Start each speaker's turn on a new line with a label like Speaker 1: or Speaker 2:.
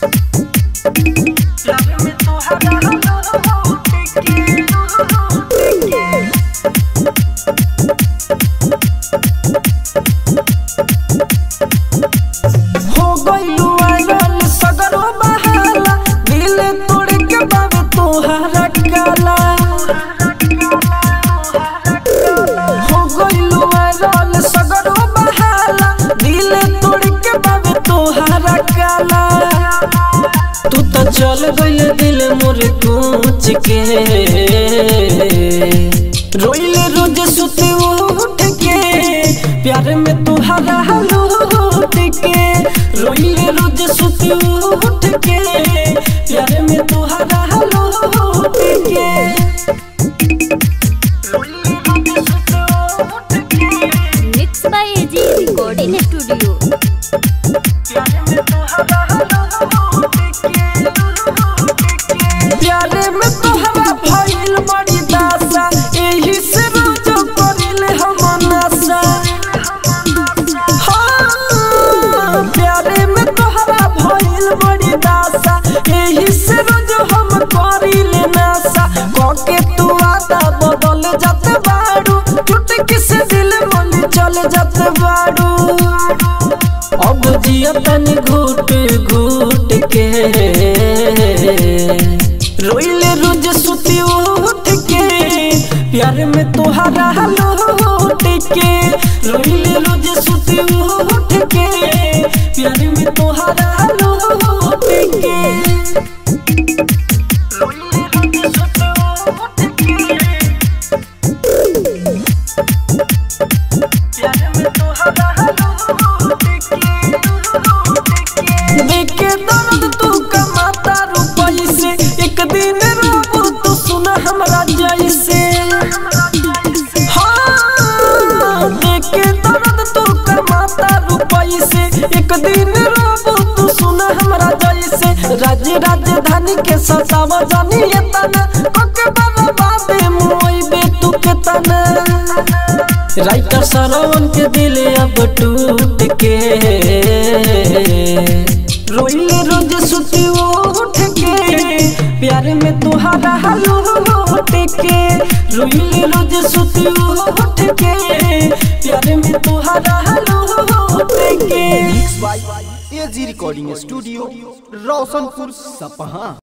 Speaker 1: प्यार में तोहरा लौट के लौट के हो गइलू आयल सगरो बहाला दिल तोड़ के बाबे तोहरा काला हो गइलू आयल सगरो बहाला दिल तोड़ के बाबे तोहरा काला तू तो चल गइल दिल मोर कुछ के रोइले रोज सुते उठ के प्यार में तुहरा लूट के रोइले रोज सुते उठ के प्यार में तुहरा लूट के रोइले रोज सुते उठ के
Speaker 2: mix by AG recording studio
Speaker 1: प्यार में तोहरा लूट के लूट के प्यार में तोहरा भइल बड़ी दासा एही से रोज करिले हम नशा हाँ, प्यारे में तोहरा भइल बड़ी दासा एही से रोज हम करिले नशा कके तू आदा बदल जात बाड़ू टूट किस दिल मन चल जात बाड़ू अब जिया तनी घूट घूट के रोइले रोज सुती उठ के प्यार में तोहरा लौट के रोइले रोज सुती उठ के प्यार में तोहरा लौट के रोइले रोज सुती उठ के प्यार में तोहरा लौट के देखे दर्द तू कमाता रुपई से एक दिन रोबू तू सुना हमरा जैसे हाँ देखे दर्द तू कमाता रुपई से एक दिन रोबू तू सुना हमरा जैसे राज्य राजधानी के सतावा जानी ये तना ओके बर्बादे मोई बे तू के तना राइटर सरवन के दिल अब टूट के रोइले रोज सुती उठ के प्यार में तुहरा लौट के रोइले रोज सुती उठ के प्यार में तुहरा लौट के
Speaker 3: एजी रिकॉर्डिंग स्टूडियो रोशनपुर सपहा